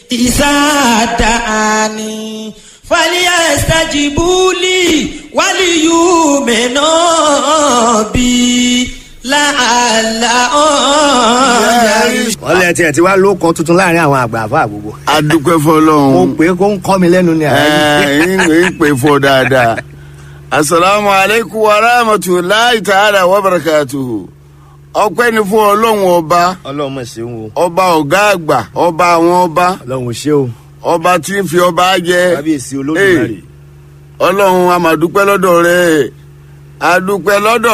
ìsáàdáni fàlíyàstájìbúlì wálìyùmẹ̀nà bí làálà ọ̀ọ́yà. wọ́n lẹ tiẹ̀ ti wá ló kan tuntun láàrin àwọn àgbà àfa gbogbo. adúpẹ́ mo fọlọ́run pè é kó ń kọ́ mi lẹ́nu ni àyè. ẹ̀ẹ́n ń pè fọ́ dáadáa asalaamu aleykum wa rahmatulahi ta'ala wa barakatuhu ọpẹ́ ni fún ọlọ́run ọba ọlọ́run mọ̀ ṣeun o ọba ọ̀gá àgbà ọba àwọn ọba ọlọ́run ṣe o ọba tí ń fi ọba jẹ kábíyèsí olódùmarè. ọlọ́run a máa dúpẹ́ lọ́dọ̀ rẹ̀ a dúpẹ́ lọ́dọ̀